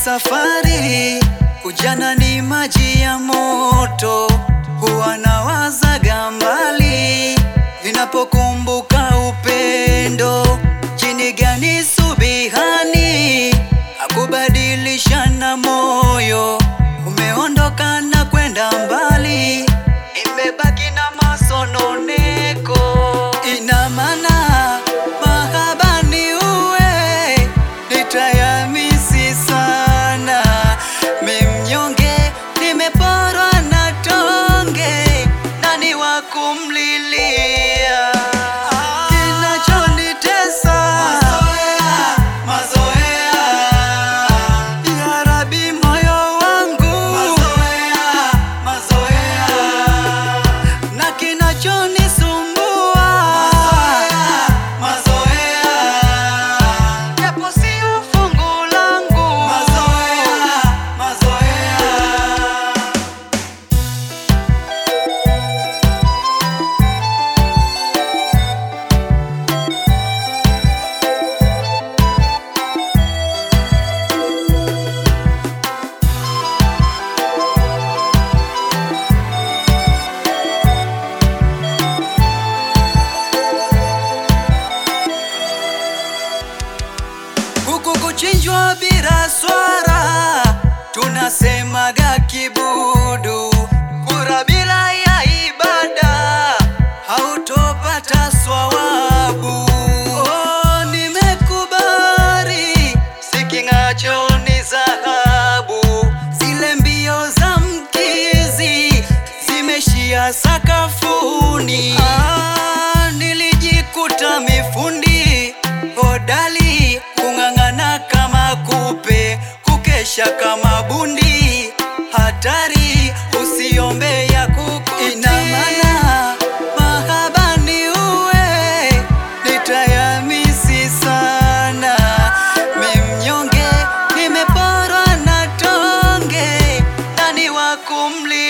safari, ujana ni maji ya moto, huwa nawazaga mbali ninapokumbuka upendo. Jini gani subihani akubadilishana moyo, umeondoka na kwenda mbali, imebaki na masononeko. Ina maana mahaba ni uwe nitayamisi sana, mimnyonge nimeporwa na tonge, nani wa kumlilia? Kinachonitesa ya Rabi, moyo wangu na kinachonisumbua japo sio fungu langu huku kuchinjwa bila swara, tunasemaga kibudu. Kura bila ya ibada, hautopata swawabu. Oh, nimekubali, siking'acho ni dhahabu. Zile mbio za mkizi zimeshia sakafuni. Ah, nilijikuta mifundi hodali kung'ang'ana kama kupe, kukesha kama bundi, hatari usiombe ya kuku. Ina maana mahaba ni uwe, nitayamisi sana, mimnyonge nimeporwa na tonge, nani wa kumli